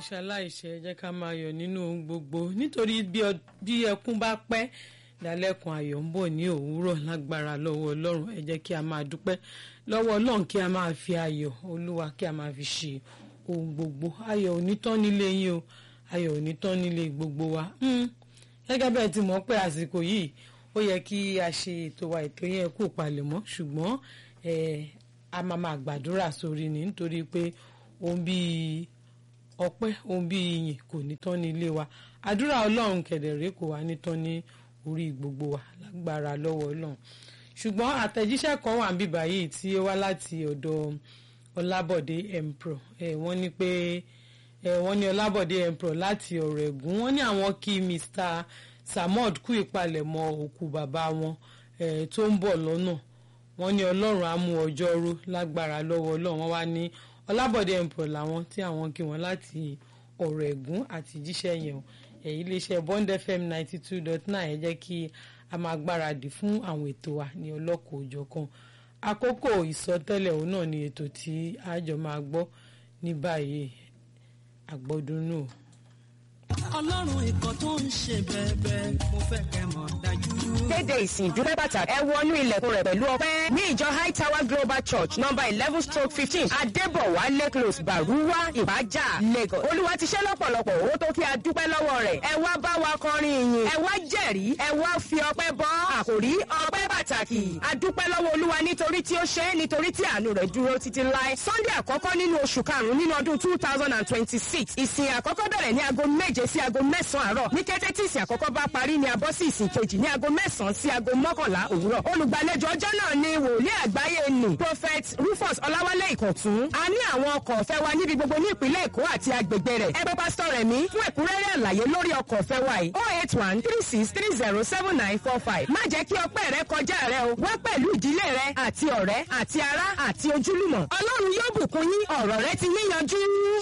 ṣaláìṣẹ jẹ́ ká máa yọ̀ nínú ohun gbogbo nítorí bí ẹkún bá pẹ́ dálẹ́kun ayọ̀ ń bọ̀ ní òwúrọ̀ lágbára lọ́wọ́ ọlọ́run ẹ jẹ́ kí a máa dúpẹ́ lọ́wọ́ ọlọ́run kí a máa fi ayọ̀ olúwa kí a máa fi ṣe ohun gbogbo ayọ̀ ò ní tán nílé yín o ayọ̀ ò ní tán nílé gbogbo wa gẹ́gẹ́ bẹ́ẹ̀ ti mọ̀ pé àsìkò yìí ó yẹ kí a ṣe ètò wa ètò yẹn kú palẹ̀mọ́ ṣùgbọ́n a máa máa gbàdúrà sórí ni nítorí pé ohun bíi ọpẹ́ ohun bíi ìyìn kò ní tán ní ilé wa àdúrà ọlọ́run kẹ̀dẹ̀rẹ́ kò wá ní tán ní orí gbogbo wa lágbára lọ́wọ́ ọlọ́run ṣùgbọ́n àtẹ̀jíṣẹ́ kan wà níbí báyìí tí ó wá láti ọ̀dọ̀ ọlábọ̀dé empro wọ́n ní pé wọ́n ní ọlábọ̀dé empro láti ọ̀rọ̀ ẹ̀gún wọ́n ní àwọn kí mr samod kú ìpalẹ̀mọ́ òkú bàbá wọn tó ń bọ̀ lọ́nà wọ́n ní ọlọ́run á mú ọjọ́ ró lágbára lọ́wọ́ ọlọ́run wọ́n wá ní ọlábọ̀dé empro làwọn tí àwọn kí wọn láti ọ̀rọ̀ ẹ̀gún àti jíṣẹ́ yẹn o èyí iléeṣẹ́ bond fm ninety two dot nine ẹ jẹ́ kí a máa gbáradì fún àwọn ètò wa ní ọlọ́kọ̀ òjọ̀kan àkókò ìsọtẹ́lẹ̀ òun náà ni ètò tí àjọ máa gbọ́ ní báyìí àgbọ̀dúnú. ọlọ́run ìkan tó ń ṣe bẹ́ẹ̀bẹ́ẹ̀ mo fẹ́ kẹ́ mọ̀ dájú. kéde ìsìn ìdúpẹ́ bàtà ẹ wọnú ilẹ̀kùn rẹ̀ pẹ̀lú ọpẹ́ ní ìjọ high tower global church number eleven stroke fifteen adébọ̀wálé close baruwa ìbàjá lagos olúwa ti ṣe lọ́pọ̀lọpọ̀ owó tó kí a dúpẹ́ lọ́wọ́ rẹ̀ ẹ wá bá wa kọrin ìyìn ẹ wá jẹ̀rí ẹ wá fi ọpẹ́ bọ́ àkòrí ọpẹ́ pàtàkì a dúpẹ́ lọ́wọ́ olúwa nítorí tí ó ṣe é nítorí tí àánú rẹ̀ dúró títí láé sunday àkọ́kọ́ nínú oṣù karùn-ún nínú ọdún two thousand and twenty-six ìsìn àkọ́kọ́ bẹ̀rẹ̀ ní aago méje sí aago mẹ́sàn-án àárọ̀ ní kété tí ìsìn àkọ́kọ́ bá parí ni a bọ́ sí ìsìn kejì ní aago mẹ́sàn-án sí aago mọ́kànlá òwúrọ̀ olùgbàlejò ọjọ́ náà ni wòlíì àgbáyé nì prophet rufus ọláwálé ìkọ̀tún a ní àwọn ọkọ̀ ọ̀fẹ́ wa níbi gbogbo ní ìpínlẹ̀ èkó àti agbègbè rẹ̀ ẹ pé pásítọ̀ rẹ̀ mí fún ẹ̀kúnrẹ́rẹ́ àlàyé lórí ọkọ̀ ọ̀fẹ́ wa yìí oh eight one three six three zero seven nine four five má jẹ́ kí ọpẹ́ rẹ kọjá rẹ o wá pẹ̀lú ìdílé rẹ àti ọ̀rẹ́ àti ará àti ojúlùmọ̀ ọlọ́run yóò bùkún yín ọ̀rọ̀ rẹ ti níyanjú.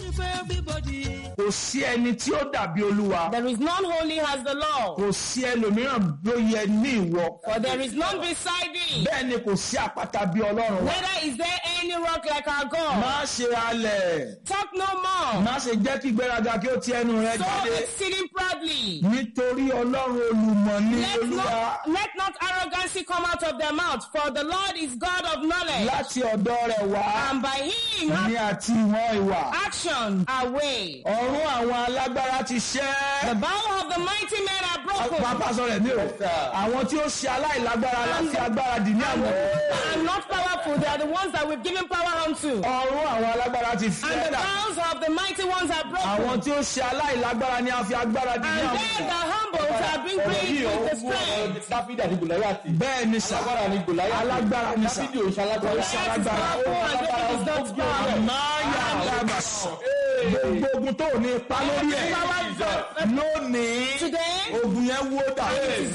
kò sí ẹni tí ó dàbí olúwa. There is none holy as the Lord, kò sí ẹlòmíràn bí ó yẹ ní ìwọ. for there is none beside thee. bẹ́ẹ̀ ni kò sí àpáta bí ọlọ́run wa. Neither is there any rock like our God. má ṣe halẹ̀. Talk no more. má ṣe jẹ́ kí ìgbéraga kí ó ti ẹnu rẹ So jáde. exceeding proudly. nítorí ọlọ́run olùmọ̀ ní Let olúwa. not, let not arrogancy come out of their mouth, for the Lord is God of knowledge, láti ọ̀dọ̀ rẹ̀ wá and by him ní hath àti ìwọ̀n ìwà. action away. ọ̀run àwọn alágbára ti The ṣẹ́. bow of the mighty men are broken, pápá sọ rẹ̀ ní o. àwọn tí ó ṣe aláìlágbára láti agbára dì ní àwọn. and not powerful. They are the ones that we've given power unto. ọ̀run àwọn alágbára ti And fẹ́ the dà. bows of the mighty ones are àwọn broken. tí ó ṣe aláìlágbára ni a fi agbára dì ní And àwọn. they that humble shall bring praise with the strength. dáfídì àti gòláyàtì. bẹ́ẹ̀ ni sà. alágbára ni gòláyàtì. alágbára ni sà. dáfídì òṣà alágbára. Òṣà alágbára. Powerful and David is not powerful. máa yà dàgbà sọ. gbogbo ogun tó ní ipa lórí ẹ̀ lónìí Today, ogun yẹn wó dà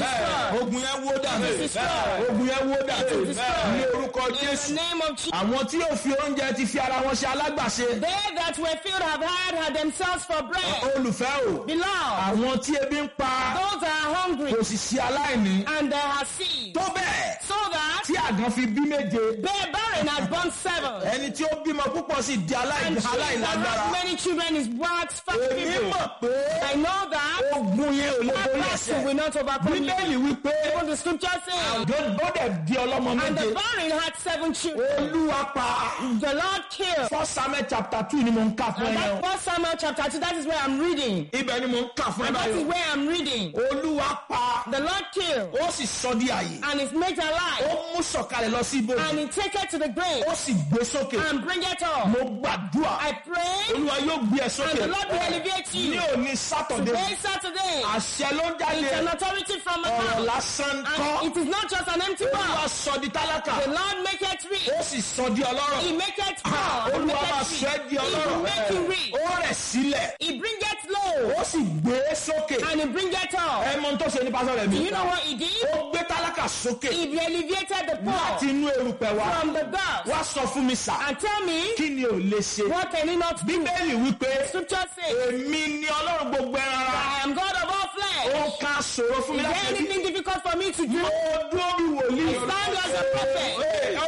ogun yẹn wó dà ogun yẹn wó dà ní orúkọ in the jésù. name of Jesus, àwọn tí yóò fi oúnjẹ ti fi ara wọn ṣe alágbàṣe they that were filled have had had themselves for bread. olùfẹ́ o Beloved, àwọn tí ebi ń pa those that are hungry kò sì sí aláìní and they are seed, tó bẹ́ẹ̀ so that tí àgàn fi bí méje their barren has born seven. ẹni tí ó bímọ púpọ̀ sì di aláì- And she that aláìlágbára has many children is waxed fat èmi people. mọ̀ pé I know that ogun yẹn ò lè that borí battle ẹsẹ̀ will not overcome you. bíbélì wípé Even the scripture says, bọ́dẹ̀ di ọlọ́mọ and méje the barren had seven children. olúwa pa The Lord killed. first samuel chapter two ni mo ń kà fún And ẹ that's yẹn First Samuel chapter 2. That is where I'm reading. ibẹ̀ ni mo ń kà fún ẹ And that is báyìí where I'm reading. olúwa pa The Lord killed ó sì sọ di àyè and is made ó alive. mú sọ̀kalẹ̀ lọ sí ibojì And he take it to the grave ó sì gbé sókè and bring it up. mo gbàdúrà I pray olúwa yóò gbé ẹ and sókè the Lord will elevate ní you. òní sátọ̀dé Today, Saturday, àṣẹ ló ń jáde it's an authority from ọ̀rọ̀ above. lásán kọ́ And it is not just an empty olúwa word. sọ di tálákà The Lord make it rich. ó sì sọ di ọlọ́rọ̀ He make it Ah, poor. He olúwa make máa it sọ ẹ́ rich. di He will ọlọ́rọ̀ make you rich. ó rẹ̀ sílẹ̀ He bring it low ó sì gbé e sókè and he bring it up. ẹ mọ ohun tó ṣe ní pásọ rẹ mi Do you know what he did? ó gbé tálákà sókè He elevated the láti poor inú erùpẹ̀ wá from the dust. wá sọ fún mi sà And tell me, kí ni ò lè ṣe what can he not do? bíbélì wípé Scripture says, èmi ni ọlọ́run gbogbo ẹran ara I am God of all ó flesh. ká ṣòro fún mi Is there láti ẹbí anything difficult for me to do? mo dúró bí wòlíì I stand as a prophet. Ee, ọ̀rọ̀ eléyìí kì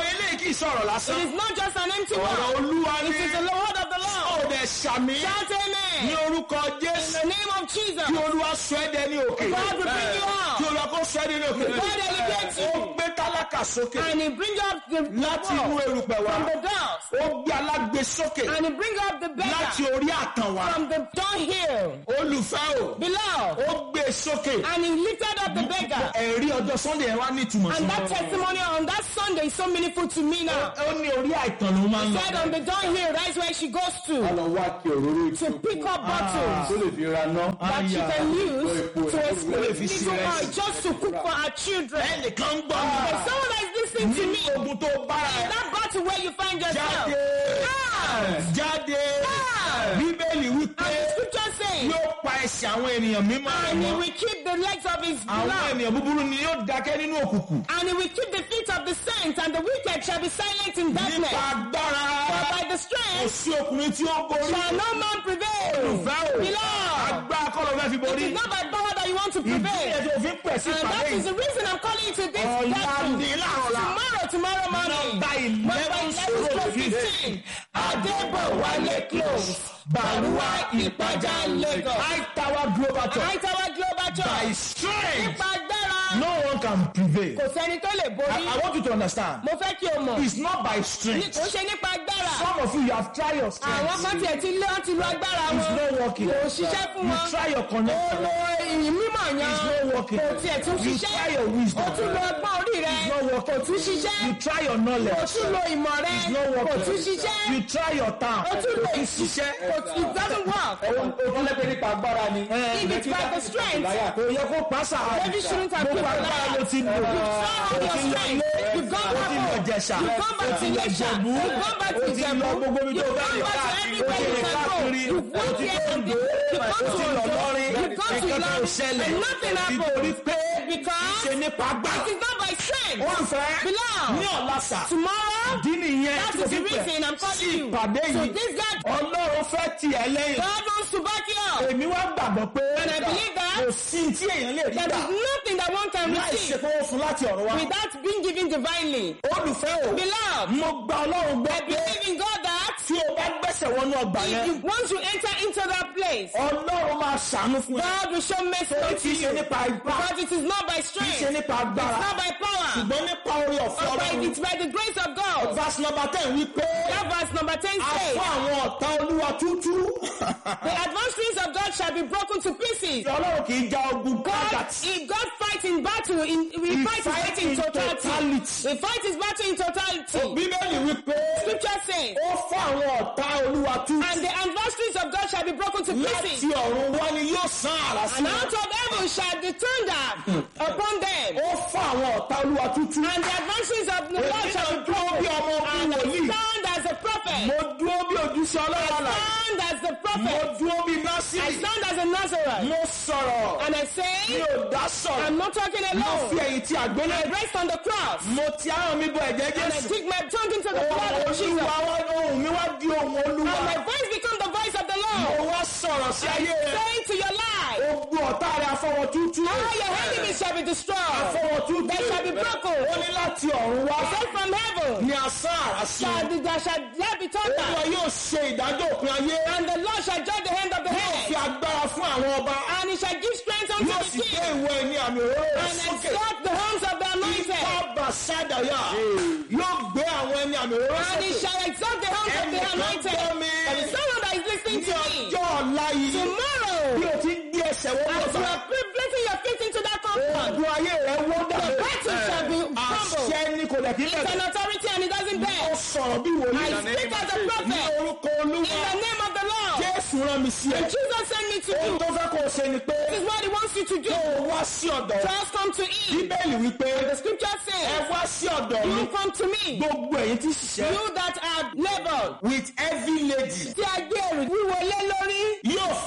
kì í sọ̀rọ̀ It lásán. is not just an empty ọ̀rọ̀ word. olúwa It ni is the word of the ó Lord. dẹ̀ sàmì Shout ní amen. orúkọ In jésù the name of Jesus. kí olúwa sọ ẹ́ dẹni òkè. God will bring you up. kí olúwa kó sọ ẹ́ dẹni òkè. God elevates ó you. gbé tálákà sókè And he bring up the láti inú poor erùpẹ̀ wá. from the dust. ó gbé alágbe sókè And he bring up the láti beggar orí àtàn wá. from the dunghill olùfẹ́ o below. ó gbé e sókè. And he lifted up the beggar. ẹ̀rí ọjọ́ sunday yẹn wá ní ìtumọ̀ sí And mi. that testimony on that Sunday is so meaningful to me now. ó ní orí àìtàn ló máa ń Said on lọ. the dunghill, that's where she goes to. lọ wá kí òróró To pick up bottles tó lè fi ra ná. that she can use to lè fi explain sí little rẹ̀ oil just to cook for her children. ẹnìkan ń gbọ́ There's mi. someone that is listening to me. ní ogun tó bára In ẹ̀ that battle where you find yourself. jáde Ah! jáde Ah! bíbélì wípé And the scripture says, yóò pa ẹsẹ̀ àwọn ènìyàn mímọ́ rẹ̀ and he mọ́. will keep the legs of his àwọn blood. ènìyàn búburú ni yóò dákẹ́ nínú òkùnkùn. And he will keep the feet of the saints, and the wicked shall be silent in darkness. nípa agbára For by the kò strength sí ọkùnrin tí ó borí. shall no man prevail. olùfẹ́ o Beloved, agbára kọ́ ló fẹ́ fi it borí. is not by power that you want to ìdí prevail. ẹ̀ tó fi ń pẹ̀ sí And ìpàdé that is yìí. the reason I'm calling you to this ọ̀la gathering. ní láàrọ̀ la. Tomorrow, tomorrow morning. Nọ́mbà Number eleven 11 stroke stroke fifteen. 15. Adébọ̀wálé close. Bàrúwá Ìpàjà Lagos. high tower global church. High Tower Global by Church. strength Nípa agbára. no one can prevail. Kò sẹ́ni tó lè I, borí. I want you to understand. Mo fẹ́ kí o mọ̀. It's not by Ní strength. kò ṣe nípa agbára. Some of you you have tried your Àwọn strength. kan tiẹ̀ ti lé wọn ti lo agbára It's wọn. not working. Kò ṣiṣẹ́ fún You wọn. try your Ó connection. lo ìyìn mímọ̀ yan. It's not working. Kò tiẹ̀ tún You ṣiṣẹ́. try your wisdom. Ó tún lo ọgbọ́n orí rẹ̀. It's not working. Kò tún ṣiṣẹ́. You try your Kò knowledge. tún lo ìmọ̀ rẹ̀. It's not Kò working. tún ṣiṣẹ́. You try your time. Ó tún lo Kò ìsìn. ṣiṣẹ́. Kò tún it doesn't work. Òun lẹ́gbẹ̀ẹ́ nípa agbára ni. If it's by the strength, Kò yẹ kó pàṣà. Maybe shouldn't have Gbogbo people agbára like ló ti lò. You've tried all O your ti lọ strength. ilé. You've gone O ti lọ back Jẹ̀ṣà. You've gone back O to ti lọ Iléṣà. Jẹ̀bú. You've gone back to O ti lọ Ìjẹ̀bú. gbogbo ibi tó You've bá gone lè back to káàkiri. O everywhere ti you lè can go. káàkiri. You've O gone ti here tó and Oǹdó. there. You've gone O to ti lọ Oǹdó. lọ́rin. You've gone to Nǹkan kan ò Ìlọrin. ṣẹlẹ̀. And nothing happened. Nítorí pé Because ṣe nípa agbára. it is not by strength. Olùfẹ́ Beloved. ní ọ̀la sà. Tomorrow, Ìdí nìyẹn that tí mo is fi the pẹ̀ reason I'm sí calling you. ìpàdé So yìí. this God, Ọlọ́run fẹ́ tiẹ̀ lẹ́yìn. God wants to back you up. Èmi wá gbàgbọ́ pé And I believe that kò sí tí èèyàn lè rí There gbà is nothing that one can láì ṣe receive pé ó fún láti ọ̀run wá. without being given divinely. Olùfẹ́ o, Beloved, mo gba Ọlọ́run gbọ́ pé believe in God that tí o bá gbẹ́sẹ̀ wọnú ọgbà if yẹn, you once you enter into that place, Ọlọ́run máa ṣàánú fún ẹ. God will show mercy Torí unto kì í ṣe you. nípa ipá, Because it is not by kì í ṣe strength, nípa it's agbára, not by power, ṣùgbọ́n nípa orí ọ̀fẹ́ but by, Ọlọ́run. it's by the grace of God. Verse number ten wí pé That verse number 10 a says, fún àwọn ọ̀tá Olúwa tútú. The adversaries of God shall be broken to pieces. Ọlọ́run kì í ja ogun God, kọ́gàtì. if God fights in battle, in, we He fight his fight battle in in totality. totality. We fight his battle in totality. Bíbélì wí pé Scripture says, ó fún àwọn ọ̀tá Olúwa tútú. And the adversaries of God shall be broken to Láti pieces. ọ̀run wá ni yóò san àrà sí And wọn. out of heaven shall the thunder upon them. Ó fún àwọn ọ̀tá Olúwa tútú. And the adversaries of the Lord shall be dúró bí ọmọ broken. ọkùnrin And I wòlíì. stand as a prophet. Mo dúró bí ojúṣe ọlọ́run àlà. Stand as the Mo prophet. dúró bí I Násìrì. stand as a Nazareth. Mo sọ̀rọ̀. And I Mi say, ò dá sọ̀rọ̀. I'm not talking Mo fi alone. ẹ̀yìn tí àgbélé. I rest on the cross. Mo ti ahọ́n mi bọ ẹ̀jẹ̀ And I Jésù. dig my tongue into the blood Ohun of Jesus. Olúwa wá ohun mi wá di ohun Olúwa. And my voice become the voice of the Mo Lord. wá sọ̀rọ̀ sí ayé rẹ̀. Saying to your life, Ogun ọ̀tá rẹ̀ afọwọ́ tútú. all your enemies shall be destroyed. Afọwọ́ tútú. They shall be broken. Ó ní láti ọ̀run wá. Sent from heaven. Ní asán àrà sí. Shall the, there shall there be Olúwa thunder. yóò ṣe ìdájọ́ òpin ayé. And the Lord shall judge the hand of the Yóò fi head. agbára fún àwọn ọba. And he shall give strength unto Yóò the sì gbé king. ìwọ ẹni àmì òróró rẹ̀ And sókè. exalt the hands of the anointed. Bàbá Sádàyà yóò gbé àwọn ẹni àmì òróró And he sókè. shall exalt the hands of the Ẹnìkan anointed. gbọ́ mi. There is someone that is listening Ní to me. ọjọ́ ọ̀la yìí, Tomorrow, bí o ti ń gbé ẹsẹ̀ wọ́n as you bọ̀ are placing your feet into that compound, Ogun ayé rẹ̀ wó the dàbí. battle shall be crumbled. Àṣẹ ni kò lè kí It's bẹ̀rẹ̀. an authority and it doesn't Ó bend. sọ̀rọ̀ bí wòlíì. I speak as a Ní prophet orúkọ in Olúwa. the name of the Lord. Jésù rán mi sí ẹ. And Jesus sent me to Ohun you. tó fẹ́ kó o ṣe ni pé This is what he wants you to do. kó o wá sí ọ̀dọ̀ rẹ̀. Just come to him. Bíbélì wípé The scripture ẹ says, wá sí ọ̀dọ̀ mi. You come to me, Gbogbo ẹ̀yin tí ṣiṣẹ́. you that are labored, With heavy lady. tí a gbé ẹrù wíwo lé lórí, Yóò fún ẹ ní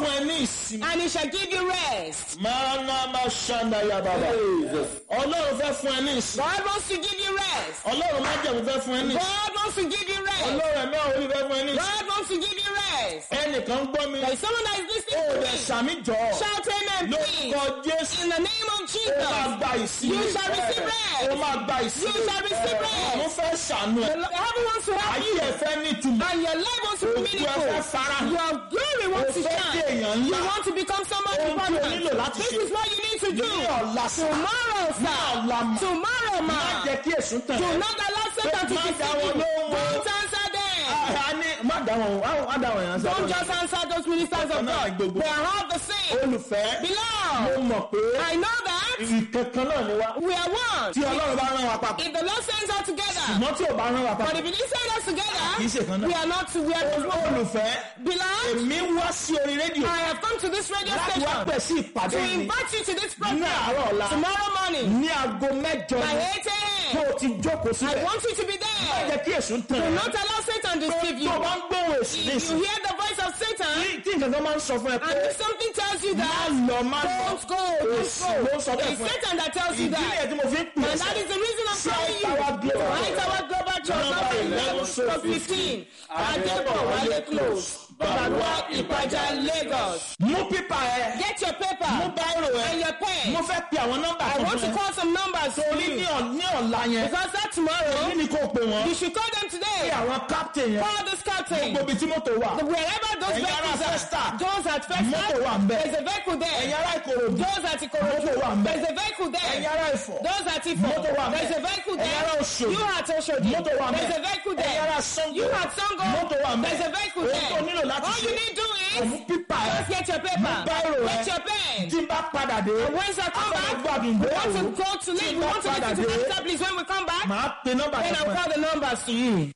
ìsinmi. and he shall give you rest. máa ná máa ṣàǹdà ya bàbá. ọlọ́run fẹ́ fún ẹ ní ìsinmi. God wants to give you rest. ọlọ́run má jẹ̀mú fẹ́ fún ẹ ní ìsinmi. God wants to give you rest. ọlọ́run ẹ̀mí àwọn olùfẹ́ fún ẹ ní ìsinmi. God wants to give you rest. ẹnìkan gbọ́ mi. There is someone that is ó listening to rẹ̀ me. sàmì jọ. Shout amen, please. lórúkọ jésù. In the name of ó máa Jesus. gba ìsinmi. You shall receive rest. ó máa gba ìsinmi. You shall receive rest. mo fẹ́ ṣàánú ẹ. The Lord- Heaven wants to help ayé you. ẹ fẹ́ ní ìtumọ̀. And your life wants to be Ògo ẹ fẹ́ meaningful. fara hàn. Your glory wants to Ó fẹ́ shine. di èèyàn ńlá. You want to become someone Ohun tí o important. nílò láti This ṣe. is what you need to do. ní ọ̀la sá. Tomorrow, ní ọ̀la sir. mọ̀. Tomorrow, má man. jẹ́ kí èsùn tàn Do ẹ́. not allow Satan to Má dá deceive wọn you. lóhùn o. Don't answer them. a ní má dá wọn o má dá wọn yẹn Don't just answer those ministers of Ọ̀kan náà ni God. gbogbo. They are all the same. olùfẹ́ mo Beloved, mọ̀ pé I know that ìkankan náà ni wá. we are one. tí ọlọ́run bá rán wa papọ̀. If the Lord sends us together, ṣùgbọ́n tí ò bá rán wa but papọ̀. if He didn't send us Kì í ṣe together, kan náà. we are not. We are not. olùfẹ́ Beloved, èmi wá sí orí rédíò I have come to this radio láti wá station pẹ̀ sí ìpàdé to yìí invite you to this ní program àárọ̀ ọ̀la tomorrow morning ní aago mẹ́jọ by ni 8 tó a.m. o ti jókòó I síbẹ̀. want you to be má there. jẹ́ kí èsùn tàn Do ẹ́. not allow Satan to deceive you. tó o bá ń gbóhùn èsì ní If you ìsìn. hear the voice of Satan tí- tí nǹkan kan máa ń sọ fún ẹ pé and if something tells you má that, lọ má lọ. don't go, don't Èsì ló ń sọ go. bẹ́ẹ̀ It's fún ẹ. Satan that tells you ìdí nìyẹn that. tí mo fi ń pè é And that is the reason I'm Sí telling you. Àìtàwá Global. Àìtàwá Global Church Number number 11, 11 stroke 15 Adébọ̀wálé close Bàbá Ìpàjà Lagos. mú pípa ẹ Get your mú paper báírò ẹ and your pen. mo fẹ́ pe àwọn nọ́mbà I kan want to fún ẹ. call some numbers for torí ní you. ọ̀- ní ọ̀la yẹn Because that kí tomorrow, ni kò pè wọ́n you should call them pé today. àwọn captain yẹn Call this captain. gbogbo ibi tí mọ́tò wà Wherever those Ẹ̀yin ará vehicles Festa. are, those at Festa, Mọ́tò wà ńbẹ̀. there's a vehicle there. ẹ̀yin ará ìkòròdú Those at Ikorodu, Mọ́tò wà ńbẹ̀. there's a vehicle ẹ̀yin there. ará ìfọ̀ Those at Ifo, Mọ́tò wà ńbẹ̀. there's a vehicle Ẹ̀yin ará there. Òṣòdì. You at Oshodi, Mọ́tò wà ńbẹ̀. there's a vehicle ẹ̀yin ará there. Ṣàngó You at Sango, Mọ́tò wà ńbẹ̀. there's a vehicle Ohun tó nílò there. láti All you ṣe need to òmù is pípa ẹ just get your paper, báírò ẹ. get your pen. tí n bá padà dé And once I come back, gbàdùn we ìgbéyàwó want to go to tí leave. n We bá want to padà listen to dé Master, please. When we come back, màá pe nọ́mbà then yẹn I'll fún ẹ. call the numbers to you.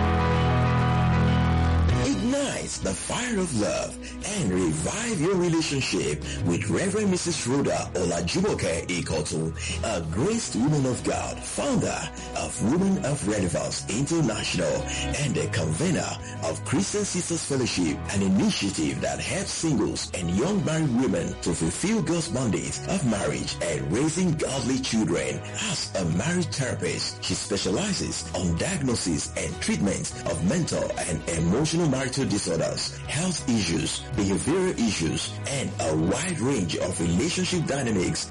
Ignite the fire of love and revive your relationship with Reverend Mrs. Rhoda Olajumoke Ikotu, a graced woman of God, founder of Women of Relevance International and a convener of Christian Sisters Fellowship, an initiative that helps singles and young married women to fulfill God's mandate of marriage and raising godly children. As a marriage therapist, she specializes on diagnosis and treatment of mental and emotional marital disorders, health issues, behavioral issues, and a wide range of relationship dynamics.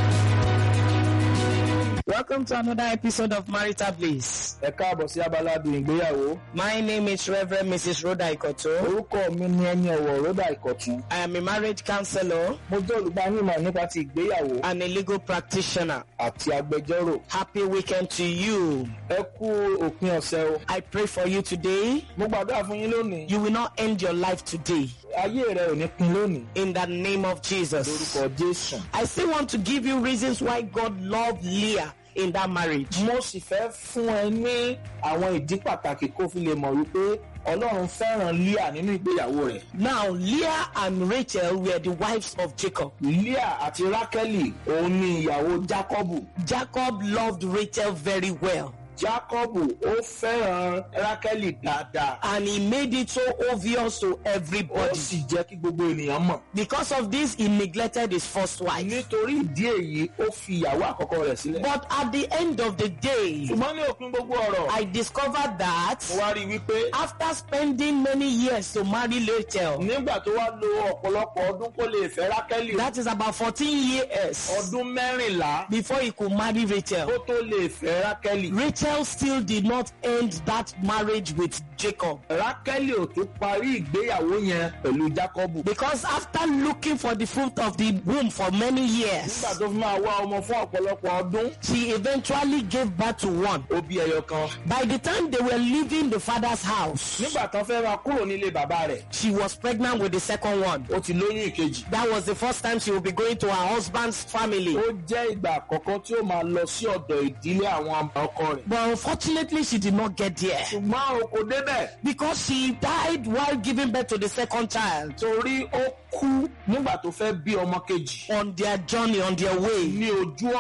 Welcome to another episode of Marital Bliss. ẹ káàbọ̀ sí abala bí ìgbéyàwó My name is Reverend Mrs. Rhoda Ikoto. orúkọ mi ni ẹni ọ̀wọ̀ rọ́dà ìkọ̀tún I am a marriage counselor mo jẹ́ olùgbanímọ̀ nípa ti ìgbéyàwó and a legal practitioner. àti agbẹjọ́rò Happy weekend to you. ẹ kú òpin ọ̀sẹ̀ o I pray for you today. mo gbàdúrà fún yín lónìí You will not end your life today. ayé rẹ ò ní pin lónìí In the name of Jesus. lórúkọ jésù. I still want to give you reasons why God loved Leah in that marriage. mo sì fẹ́ fún ẹ ní àwọn ìdí pàtàkì kó fi lè mọ̀ wípé ọlọ́run fẹ́ràn leah nínú ìgbéyàwó rẹ̀. Now, Leah and Rachel were the wives of Jacob. leah àti rákẹ́lì òun ni ìyàwó jákọ́bù. Jacob loved Rachel very well. jákọ́bù ó fẹ́ràn rákẹ́lì dáadáa. And he made it so obvious to ó everybody. sì jẹ́ kí gbogbo ènìyàn mọ̀. Because of this, he neglected his first wife. nítorí ìdí èyí ó fi ìyàwó àkọ́kọ́ rẹ̀ sílẹ̀. But at the end of the day, ṣùgbọ́n ní òpin gbogbo ọ̀rọ̀ I discovered that mo wá rí i wípé after spending many years to marry Rachel, nígbà tó wá lo ọ̀pọ̀lọpọ̀ ọdún kó lè fẹ́ rákẹ́lì that is about 14 years ọdún mẹ́rìnlá before he could marry Rachel. kó tó lè fẹ́ rákẹ́lì. Rachel still did not end that marriage with Jacob. rákẹ́lì ò tún parí ìgbéyàwó yẹn pẹ̀lú jákọ́bù. Because after looking for the fruit of the womb for many years, nígbà tó fi máa wá ọmọ fún ọ̀pọ̀lọpọ̀ ọdún she eventually gave birth to one. ó bí ẹyọ kan. By the time they were leaving the father's house, nígbà tán fẹ́ máa kúrò nílé bàbá rẹ̀ she was pregnant with the second one. ó ti lóyún ìkejì. That was the first time she would be going to her husband's family. ó jẹ́ ìgbà àkọ́kọ́ tí ó máa lọ sí ọ̀dọ̀ ìdílé àwọn ọkọ rẹ̀. But unfortunately, she did not get there ṣùgbọ́n o kò débẹ̀ because she died while giving birth to the second child torí ó kú nígbà tó fẹ́ bí ọmọ kejì on their journey, on their way. ní ojú ọ̀nà.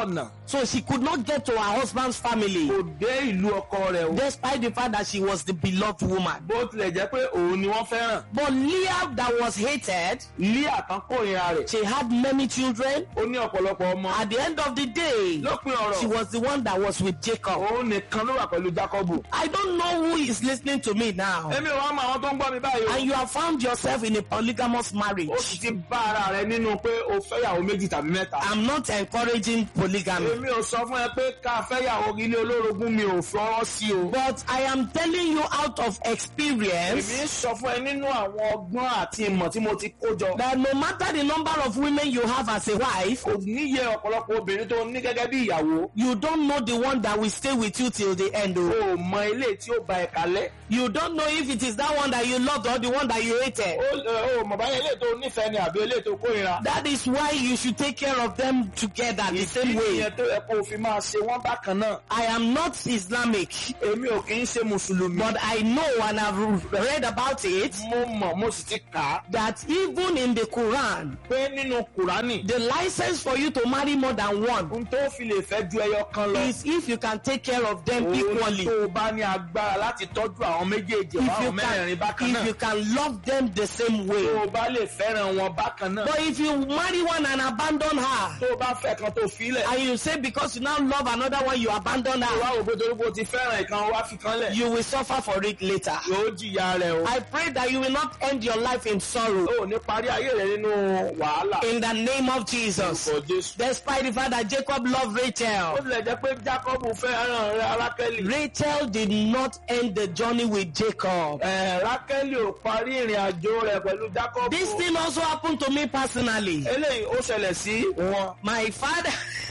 So she could not get to her husband's family kò dé ìlú ọkọ rẹ̀ o despite the fact that she was the beloved woman. bó tilẹ̀ jẹ́ pé òun ni wọ́n fẹ́ràn But Leah that was hated, Líà kan kórìíra rẹ̀ she had many children. ó ní ọ̀pọ̀lọpọ̀ ọmọ At the end of the day, lópin she ọ̀rọ̀ was the one that was with Jacob. òun nìkan ló wà pẹ̀lú Jákọ́bù I don't know who is listening to me now. èmi ò wá mọ àwọn tó ń gbọ́ mi báyìí o And you have found yourself in a polygamous ó marriage. sì ti bá ara rẹ nínú pé o fẹ́yàwó méjì tàbí mẹ́ta I'm not encouraging polygamy. èmi ò sọ fún ẹ pé ká fẹ́yàwó ilé olórogún mi ò fọwọ́ sí o But I am telling you out of èmi experience ń sọ fún ẹ nínú àwọn ọgbọ́n àti ìmọ̀ tí mo ti kó jọ that no matter the number of women you have as a wife, kò níye ọ̀pọ̀lọpọ̀ obìnrin tó ní gẹ́gẹ́ bí ìyàwó you don't know the one that will stay with you till the end. o oh. ò mọ ilé tí ó ba ẹ̀ kalẹ̀ You don't know if it is that one that you loved or the one that you hated. o ò mọ̀ báyẹn ilé tó nífẹ̀ẹ́ ni àbí ilé tó kórìíra That is why you should take care of them together the same way. ìyẹn tó yẹ kó o fi máa ṣe wọ́n bákan náà I am not Islamic, èmi ò kì í ṣe mùsùlùmí but I know and I've read about it mo mọ̀ mo sì ti kà á that even in the Quran, pé nínú kùránì the license for you to marry more than one ohun tó fi lè fẹ́ ju ẹyọ kan lọ is if you can take care of them òun equally. tó o bá ní agbára láti tọ́jú àwọn méjèèjì If àwọn you mẹ́rẹ̀ẹ̀rin bákan can, if náà you can love them the same way. tó o bá lè fẹ́ràn wọn bákan náà But if you marry one and abandon her, tó o bá fẹ́ kan tó filẹ̀ and you say because you now love another one, you abandon tó o her, wá wò pé torí pé o ti fẹ́ràn ìkan wá fi kan lẹ̀ you will suffer for it later. yóò jìyà rẹ̀ o I pray that you will not end your life in sorrow. o ò ní parí ayé rẹ̀ nínú wàhálà In the name of Jesus. orúkọ Jésù. Despite the fact that Jacob loved ó Rachel, tilẹ̀ jẹ́ pé Jákọ́bù fẹ́ràn rẹ̀ Rákẹ́lì Rachel did not end the journey with Jacob. ẹ̀ Rákẹ́lì ò parí ìrìn àjò rẹ̀ pẹ̀lú Jákọ́bù This thing also happened to me personally. eléyìí ó ṣẹlẹ̀ sí wọn My father,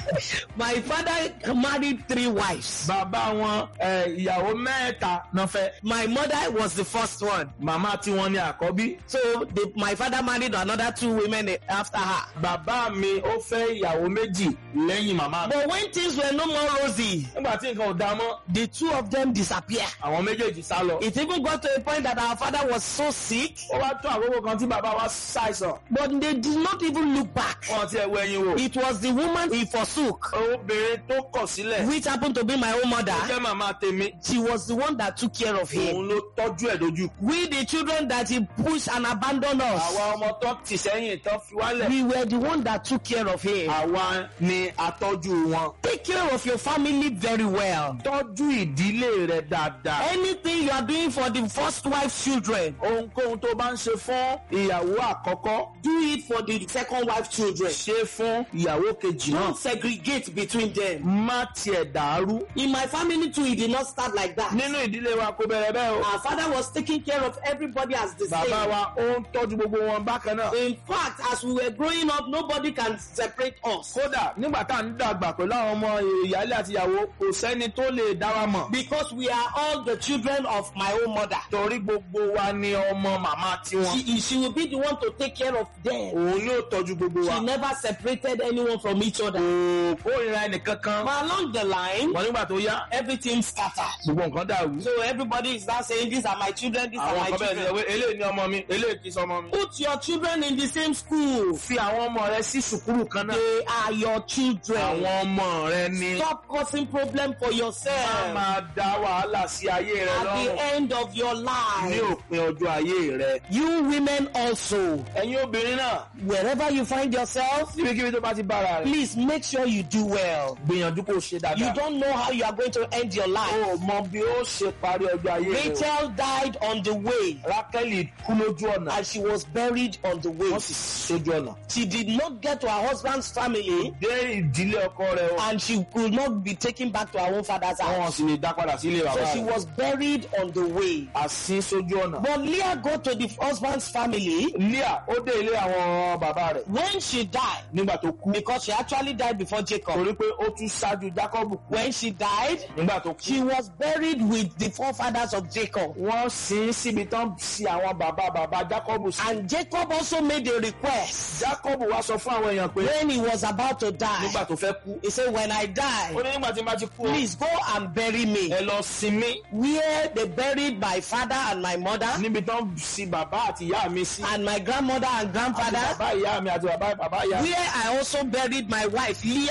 my father married three wives. bàbá wọn ẹ̀, ìyàwó mẹ́ta náà fẹ́ My mother was the first one. màmá tiwọn ni àkọ́bí So the, my father married another two women after her. bàbá mi ó fẹ́ ìyàwó méjì lẹ́yìn màmá mi. But when things were no more rosy, nígbà tí nǹkan ò dá mọ́ the two of them disappeared. àwọn méjèèjì sá lọ. It even got to a point that our father was so sick, ó wá tó àkókò kan tí bàbá wa ṣàìsàn but they did not even look back. wọn ti ẹwọ ẹyin wò. It was the woman he forsook, obìnrin tó kọ̀ sílẹ̀ which happened to be my own ó mother. jẹ́ màmá tèmi She was the one that took care of him. òun ló tọ́jú ẹ̀ dojú. We, the children that he pushed and abandoned us, àwa ọmọ tó tì sẹ́yìn tó fi wálẹ̀ we were the one that took care of him. àwa ni atọ́jú wọn. Take care of your family very well. tọ́jú ìdílé rẹ̀ dáadáa. Anything you are doing for the first wife's children, ohunkóhun tó bá ń ṣe fún ìyàwó àkọ́kọ́ do it for the second wife's children. ṣe fún ìyàwó kejì náà. Don't segregate between them. má tiẹ̀ dàrú. In my family too, it did not start like that. nínú ìdílé wa kò bẹ̀rẹ̀ bẹ́ẹ̀ o. Our father was taking care of everybody as the bàbá same. wa ó ń tọ́jú gbogbo wọn bákan náà. In fact, as we were growing up, nobody can separate us. kódà nígbà tá à ń dàgbà pẹ̀lú àwọn ọmọ ìyáálé àti ìyàwó kò sẹ́ni tó lè dá wa mọ̀. Because we are all the children of my own mother. torí gbogbo wa ni ọmọ màmá tiwọn. She, she will be the one to take care of them. òun ni ó tọ́jú gbogbo wa. She never separated anyone from each other. kò kórìíra ẹnìkankan. But along the line, wọ́n nígbà tó yá everything scattered. gbogbo nǹkan dàrú. So everybody is now saying, These are my children, these are àwọn my kan bẹ̀rẹ̀ sí children. ẹwé eléyìí ni ọmọ mi eléyìí kì í sọmọ mi. Put your children in the same school. fi àwọn ọmọ rẹ sí sùkúrù kan náà. They are your children. àwọn ọmọ rẹ ni. Stop causing problem for má yourself máa dá wàhálà sí ayé rẹ at lọ́rùn the end of your ní life. òpin ọjọ́ ayé rẹ. You women also, ẹ̀yin obìnrin náà wherever you find yourself, níbikíbi tó bá ti bára rẹ̀. please make sure you do well. gbìyànjú kó o ṣe You dáadáa. don't know how you are going to end your life. o mọ bí ó ṣe parí ọjọ́ ayé rẹ. o. Rachel died on the way rákẹ́lì kú lójú ọ̀nà. and she was buried on the way. wọ́n sì sójú ọ̀nà. She did not get to her husband's family dé ìdílé ọkọ rẹ o. and she could not be taken back to her own father's wọn house. sì lè dá padà sílé So bàbá she rẹ. was buried on the way. àsín sójú ọ̀nà. But Leah got to the husband's family Leah ó dé ilé àwọn bàbá rẹ̀ when she died nígbà tó kú. because she actually died before Jacob. torí pé ó tún ṣáájú Jacob kú. When she died, nígbà tó she kú. was buried with the forefathers of Jacob. wọ́n sin síbi tán sí àwọn bàbá bàbá Jacob sí. And Jacob also made a request Jacob wá sọ fún àwọn èèyàn pé when he was about to die. nígbà tó fẹ́ kú. He said, When I ó die, ní nígbà tí n bá ti kú o. please go and bury me. ẹ lọ sinmi Where they buried my father and my mother, níbi tán sí bàbá àti ìyá mi sí. and my grandmother and àti grandfather, bàbá ìyá mi àti bàbá bàbá ìyá mi. where I also buried my wife Leah. níbi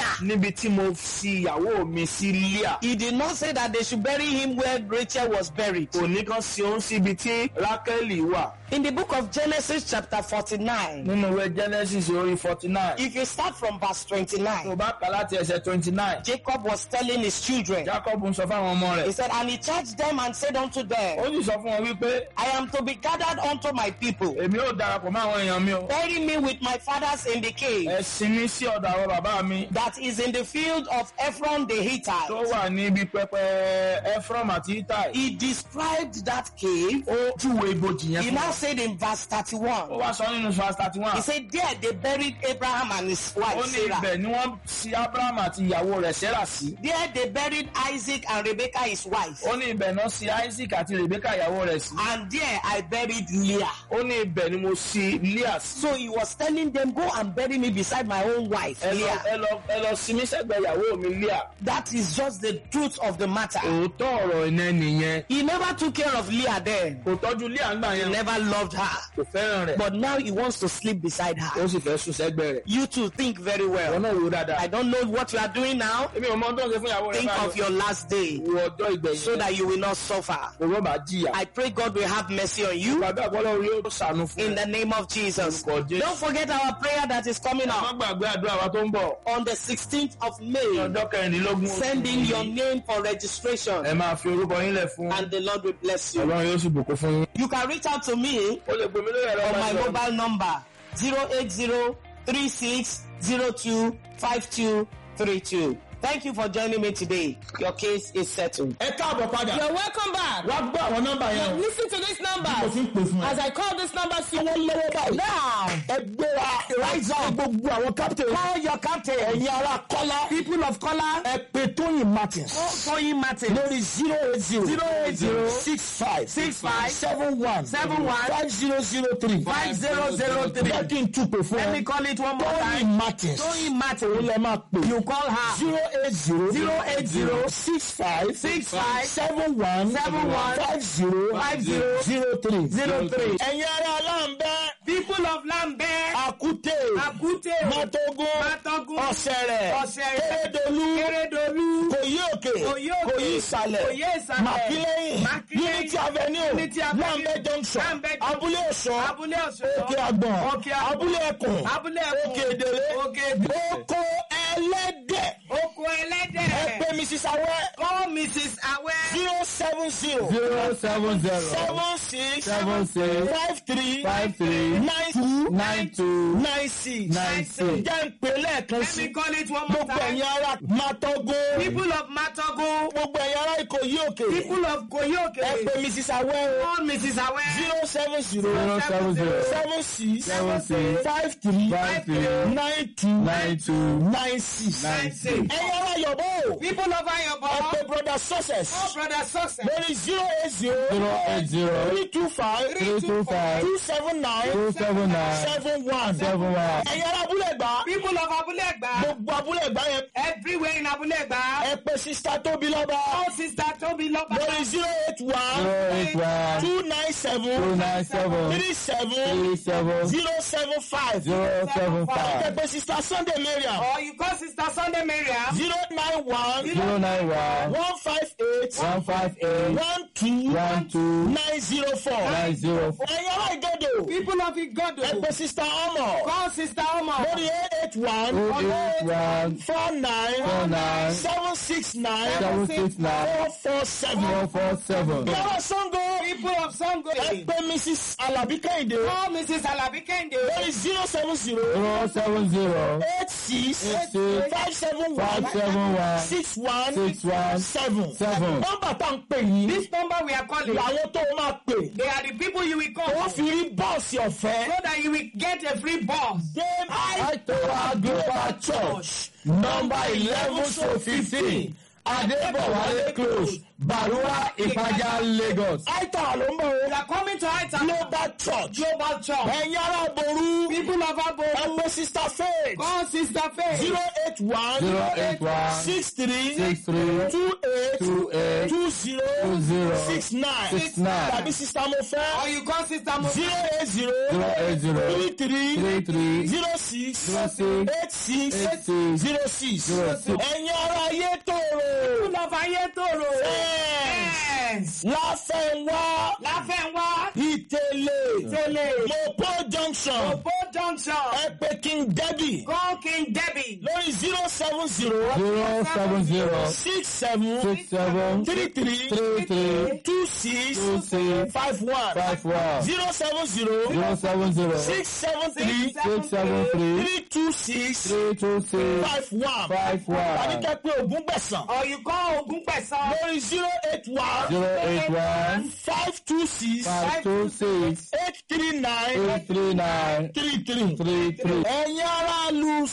níbi tí mo fi ìyàwó mi sí Líà. He did not say that they should bury him where Rachel was buried. kò ní kan sí òun síbi tí Rákẹ́lì wà. In the book of Genesis, chapter 49, nínú ìwé Genesis orí forty nine. if you start from verse 29, tó bá kà láti ẹsẹ̀ twenty nine. Jacob was telling his children, Jacob ń sọ fáwọn ọmọ He rẹ̀. said, And he charged them and said unto ó them, sì sọ fún wọn wípé I am to be gathered unto my people. èmi ò darapọ̀ mọ́ àwọn èèyàn mi o. Bury me with my fathers in the cave ẹ sinmi sí ọ̀dọ̀ àwọn bàbá mi that is in the field of Ephron the tó Hittite. wà níbi pẹpẹ Ephraim àti Itai. He described that cave. ó júwe ibojì yẹn He fún now wọn. said in verse ó 31, wá sọ nínú verse thirty one. He said, There they buried Abraham and his ó wife ní Sarah. ibẹ̀ ni wọ́n sin Abraham àti ìyàwó rẹ̀ Sarah sí. There they buried Isaac and Rebekah his wife. ó ní ibẹ̀ náà sin Isaac àti Rebecca ìyàwó rẹ̀ sí. And there I buried Leah. ó ní ibẹ̀ ni mo sin Leah sí. So he was telling them, Go and bury me beside my own wife, ẹ lọ Leah. ẹ lọ ẹ lọ sinmi sẹ́gbẹ̀ẹ́ ìyàwó mi Leah. That is just the truth of the matter. òótọ́ ọ̀rọ̀ iná nìyẹn. He never took care of Leah then. kò tọ́jú Leah ńgbà He yẹn. never loved her. kò fẹ́ràn rẹ̀. But now he wants to sleep beside ó her. sì fẹ́ sùn sẹ́gbẹ̀ẹ́ rẹ̀. You two think very ìwọ well. náà wò ó dáadáa. I don't know what you are doing now. èmi ò mọ ohun tó ń ṣe fún ìyàwó rẹ̀ Think báyìí. of your last day wo ọjọ́ ìgbẹ̀yìn. so that you will not suffer. owó bá jìyà. I pray God will have mercy on you gbàgbé àgbọ̀lọ́ orí ó sànú fún in ẹ. the name of Jesus. Orúkọ Jésù. Don't forget our prayer that is coming má up gbàgbé àdúrà wa tó ń bọ̀. on the 16th of ní May. ọjọ́ kẹrìndínlógún oṣù Send in yìí. your name for registration ẹ máa fi orúkọ yín lẹ̀ fún. and the Lord will bless you. ọlọ́run yóò sì bùkún fún yín. You can reach out to me ó lè gbèmí lórí ẹ̀rọ on my ìbánisọ̀rọ̀. mobile number 08036025232. Thank you for joining me today. Your case is settled. ẹ káàbọ̀ padà. You're welcome back. wá gbọ́ àwọn nọ́mbà yẹn o. Listen to this number. mo fi ń pè fún ẹ. As I call this number, see lọ́wọ́ báyìí. now. ẹ gbéra rise up gbogbo àwọn captain. Call your captain. ẹ̀yin ara kọ́lá. People of color. ẹ pe tóyìn martins. Toyin Martin. lórí zero eight zero. Zero eight zero. six five. Six five. seven one. Seven one. five zero zero three. Five zero zero three. jẹ́ kí n tún pè fún Let me ẹ. call it one more tóyìn time. martins. Toyin òun Martin. lẹ máa pè. You call her. zero eight zero. Zero eight zero. six five. Six five. seven one. Seven one. five zero. Five zero. zero three. Zero three. ẹ̀yin ara aláǹbẹ́. People of Lambert. àkúté. Akute. mátógún. Mátógún. ọ̀sẹ̀rẹ̀. Ọ̀sẹ̀rẹ̀. kérédolú. Kérédolú. kòyí òkè. Kòyí òkè. kòyí ìsàlẹ̀. Kòyí ìsàlẹ̀. màkílẹ́yìn. Màkílẹ́yìn. unity avenue. Unity Avenue. lambẹ junction. Lambeth Junction. abúlé ọ̀ṣọ́. Abúlé Ọ̀ṣọ́. òkè àgbọ̀n. Òkè Àgbọ̀n. abúlé ẹkùn. Abúlé Ẹkùn. òkè èdèrè. Òkè Èdèrè. oko ẹlẹ́dẹ̀. Oko ẹ ẹlẹ́dẹ̀. pè mrs awẹ́. Call Mrs. Awẹ́. zero seven zero. zero seven zero seven six. seven six five three. five three nine two. nine two nine six. nine six. jẹ́ ń pè lẹ́ẹ̀kan Let sí. me call it one more gbogbo time. ẹ̀yin ara mátógó. People of Matogo. gbogbo ẹ̀yin ara ìkòyí òkè. People of ẹ Koyoke. pè mrs awẹ́ o. Call Mrs. Awẹ́. zero seven zero. zero seven zero seven six. seven six five three. five three nine two. nine two nine six. nine six. ẹ̀yin ara yọ̀bọ̀ o. People of ẹ Ayobo. pè brother success. Oh, brother success. lórí zero eight zero. zero eight zero three two five. three two five two seven nine. two seven nine seven one. seven one ẹ̀yin ara abúlé gbà. People of Abulegba. gbogbo abúlé gbà yẹn. Everywhere in Abulegba. ẹ pè sista tóbi lọ́ba. Oh, sister Toby Loba. lórí zero eight one. zero eight one two nine two seven. nine seven three seven. three seven zero seven five. zero seven ẹ five pè sista sunday mariam. Or you call sister Sunday Mariam. zero nine one. zero nine one one five eight. one five eight one two. one two nine zero four. nine zero four ẹ̀yin ara ìgọ́dọ̀. People of Igodo. ẹ pè sista ọmọ. Call sister Omo. lórí eight eight one. two eight one four nine. four nine seven six nine. seven six nine four four seven. four four seven yàrá sango. People of Sango. ẹ pè mrs alabi kẹ́hìndé. Call Mrs. Alabi Kende. lórí zero seven zero. zero seven zero eight six. eight six five seven five one. seven one six one. six one seven. seven. nọ́mbà tá à ń pè yìí. This number we are calling. làwọn tó o máa pè. They are the people you will call. wọ́n fi rí bọ́ọ̀sì ọ̀fẹ́. So that you will get a free bus. Dame Aitowa Global Church number eleven to fifteen Adebowale close Barua Ipaja Lagos. Aita ló ń bọ̀ We o. are coming to Aita. Global Church. Global Church. Ẹ̀yin ará Boru. People of Abo. ẹ pé sister faith Call Sister Faith. zero eight one zero eight one six three six three two eight two eight two zero two zero six nine six nine tàbí sister mo Or fẹ́ you call Sister Mo. zero eight zero zero eight zero three three three three zero six zero six eight six eight six zero six zero six. ẹ̀yin ará ayé tòrò People of Ayétòrò. Yes. Yes. láfẹ̀wá Láfẹ̀wá. ìtẹ̀lẹ̀ Tẹ̀lé. mopo junction Obo Junction. ẹ pé king debbie Call King Debbie. lórí zero seven zero zero seven zero six seven six seven three three three three two six two six five one five one zero seven zero zero seven zero six seven three six seven three three two six three two six five one five tàbí one kẹ́ pé ogún gbẹ̀sán Or you call Ogun Pesan. lórí zero eight one zero eight one five two six five two six eight three nine eight three nine three three. three three. ẹ̀yin ará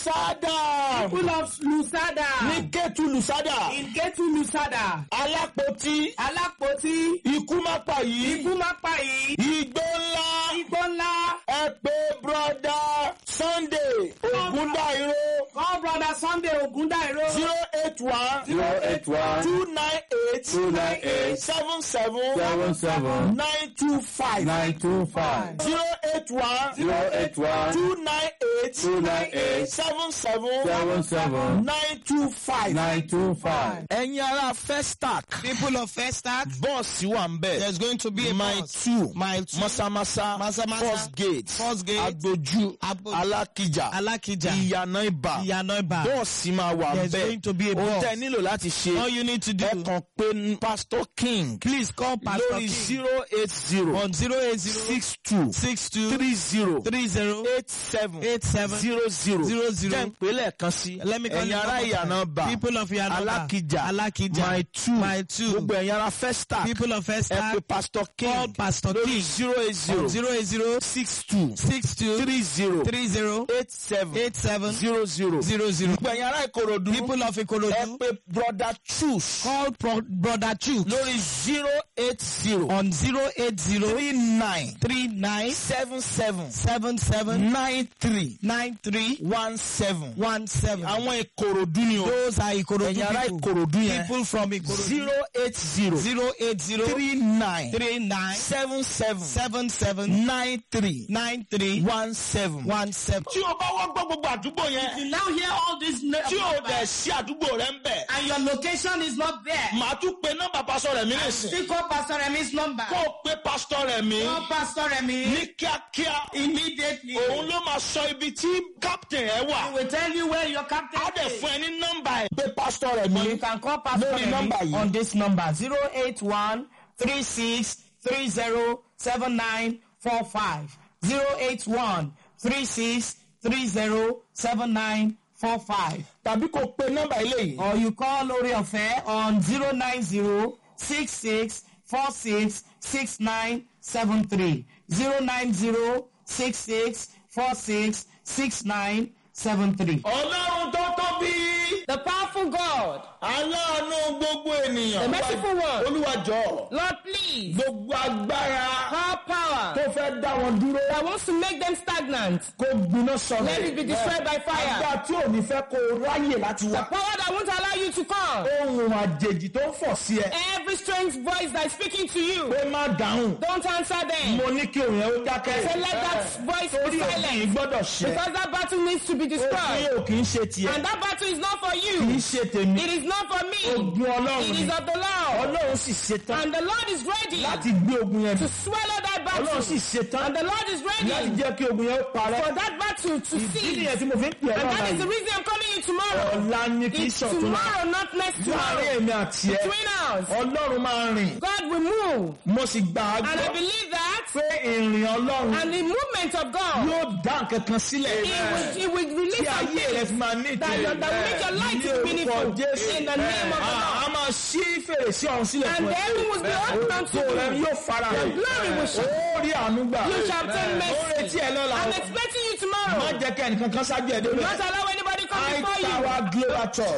lusada People of Lusada. ní kẹ́tù lusada In Ketu Lusada. alápótí Alápótí. ikú má pa yìí Ikú má pa yìí. igbó ńlá Igbó ńlá. ẹ pé broda sunday ogundairo Call brother Sunday Ogundairo. zero eight one zero eight one two nine eight two nine eight seven seven seven seven nine two five nine two five zero eight one zero eight one two nine eight two nine eight seven seven seven seven nine two five. nine two five. ẹ̀yin ará festac People of Festac. bọ́ọ̀sì wà ń bẹ̀. There's going to be a mile bus. two Mile two. masamasa Masamasa. first gate First gate. agboju Agboju. alákìjà Alákìjà. ìyànà ibà Ìyànà Ìbà. bọ́ọ̀sì máa wà ń There's bẹ̀. going to be a ohun bus. tẹ́ nílò láti ṣe All you need to do. ẹ kàn pé pastor king Please call Pastor lórí King. zero eight zero on zero eight zero six two six two three zero three zero eight seven eight seven zero zero zero zero. jẹ́ ń pè lẹ́ẹ̀kan sí Let me call ẹ̀yin you ará one more ìyànà time. bà People of Yanoba. alákìjà Alákìjà. my two My two. gbogbo ẹ̀yin ará festac People of ẹ Festac. pé pastor Call king Pastor lórí King. zero eight zero on zero eight zero six two six two three zero three zero eight seven eight seven zero zero zero zero. gbogbo ẹ̀yin ará ìkòròdú People of ẹ Ikorodu. pé brother choose Call Pro- Brother Chu lórí zero eight zero on zero eight zero three nine three nine seven seven seven seven nine three nine three one seven one seven. àwọn ìkòròdú ni o Those are Ikorodu ẹ̀yin ará people. ìkòròdú yẹn People from Ikorodu. zero eight zero zero eight zero three nine three nine seven seven seven seven nine three nine three one seven. one seven. tí o bá wọ́n gbọ́ gbogbo àdúgbò yẹn now hear all this tí o dẹ̀ sí àdúgbò rẹ ń bẹ̀ and your location is not there. màá tún pe nọ́mbà pásọ rẹ̀ mí nìsín Still call Pastor Remi's number. kó o pe pásítọ̀ rẹ̀ mí Call Pastor Remi ní kíákíá immediately. òun ló máa sọ ibi tí captain ẹ He wà will tell you where your captain á dẹ̀ is. fún ẹ ní nọ́mbà ẹ̀. pe pásítọ̀ rẹ̀ Or you mí can call Pastor lórí Remi nọ́mbà yìí. on this number zero eight one three six three zero seven nine four five zero eight one three six three zero seven nine four five. tàbí kó pe nọ́mbà eléyìí or you call Lori Ọ̀fẹ́ on zero nine zero six six four six six nine seven three zero nine zero six six four six six nine seven three. ọlọ́run tó tóbi The powerful God, aláàánú gbogbo ènìyàn the merciful one, olúwa jọ̀ọ́ Lord, please, gbogbo agbára all power tó fẹ́ dá wọn dúró that wants to make them stagnant, kó gbiná sọ̀rọ̀ let it be destroyed by fire. agbára tí ò ní fẹ́ kó o ráyè láti The wà power that won't allow you to come. ohun àjèjì tó ń fọ̀ sí ẹ Every strange voice that is speaking to you, pé má dáhùn don't answer them. mo ní kí òun yẹn ó dákẹ́ Say, let that voice torí be òfin silent. gbọ́dọ̀ ṣẹ Because that battle needs to be òfin destroyed. ò kì í ṣe tiẹ̀ And that battle is not for kì í you. ṣe tèmi It is not for me. ogun ọlọ́run It ni is of the Lord. ọlọ́run sì ṣetán And the Lord is ready láti gbé ogun yẹn to mi swallow that battle. ọlọ́run sì ṣetán And the Lord is láti ready jẹ́ kí ogun yẹn ó parẹ́ for that battle to ìdí cease. nìyẹn tí mo fi ń pè ọ́ And lọ́la that is the yìí reason I'm calling you tomorrow. ọ̀la ni kì í It's ṣọ̀tún la tomorrow, not next láàrin tomorrow. èmi àti ẹ Between us, ọlọ́run máa rìn God will move. mo sì gbà á And I gbọ́ believe that. pé ìrìn ọlọ́run And the movement of God, yóò dá nǹkan kan sílẹ̀ He will, he will tí release ayé something rẹ fi máa ní that, ìtẹ̀lẹ̀ that will make your life to be meaningful in the name of the Lord. a máa ṣí fèrèsé ọ̀run sílẹ̀ And fún the heaven will be open unto Ògo rẹ you. yóò fara hàn. Your glory will shine. Ó rí àánú gbà. You shall obtain Ó retí mercy. ẹ lọ́la. I'm expecting you Má tomorrow. jẹ́ kí ẹnìkan kan ṣáájú ẹ̀ débẹ̀. Not allow anybody come High before you. Tower Global Church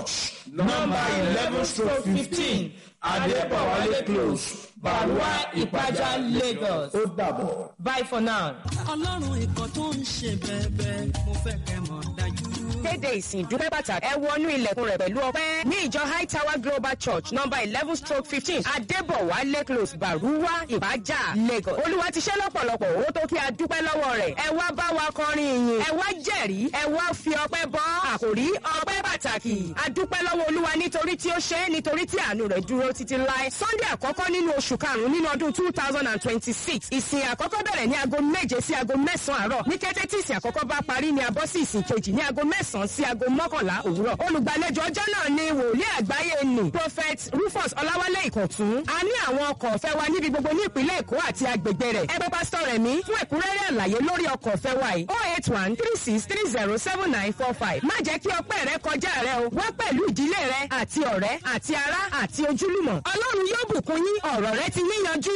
nọ́mbà eleven stroke fifteen adébọ̀wálé close baruwa ìpájà lagos. ó dàbọ̀. bye for now. ọlọ́run ikọ̀ tó ń ṣe bẹ́ẹ̀bẹ́ mo fẹ́ kẹ́ mọ̀ dájú. kéde ìsìn ìdúpẹ́ pàtàkì ẹ wọnú ilẹ̀kùn rẹ̀ pẹ̀lú ọpẹ́ ní ìjọ high tower global church number eleven stroke fifteen adébọ̀wálé close baruwa ìbàjá lagos olúwa ti ṣe lọ́pọ̀lọpọ̀ owó tó kí a dúpẹ́ lọ́wọ́ rẹ̀ ẹ wá bá wa kọrin ìyìn ẹ wá jẹ̀rí ẹ wá fi ọpẹ́ bọ́ àkòrí ọpẹ́ pàtàkì a dúpẹ́ lọ́wọ́ olúwa nítorí tí ó ṣe é nítorí tí àánú rẹ̀ dúró títí láé sunday àkọ́kọ́ nínú oṣù karùn-ún nínú ọdún two thousand and twenty-six ìsìn àkọ́kọ́ bẹ̀rẹ̀ ní aago méje sí aago mẹ́sàn-án àárọ̀ ní kété tí ìsìn àkọ́kọ́ bá parí ni a bọ́ sí ìsìn kejì ní aago mẹ́sàn-án sí aago mọ́kànlá òwúrọ̀ olùgbàlejò ọjọ́ náà ni wòlíì àgbáyé nì prophet rufus ọláwálé ìkọ̀tún a ní àwọn ọkọ̀ ọ̀fẹ́ wa níbi gbogbo ní ìpínlẹ̀ èkó àti agbègbè rẹ̀ ẹ pé pásítọ̀ rẹ̀ mí fún ẹ̀kúnrẹ́rẹ́ àlàyé lórí ọkọ̀ ọ̀fẹ́ wa yìí oh eight one three six three zero seven nine four five má jẹ́ kí ọpẹ́ rẹ kọjá rẹ o wá pẹ̀lú ìdílé rẹ àti ọ̀rẹ́ àti ará àti ojúlùmọ̀ ọlọ́run yóò bùkún yín ọ̀rọ̀ rẹ ti níyanjú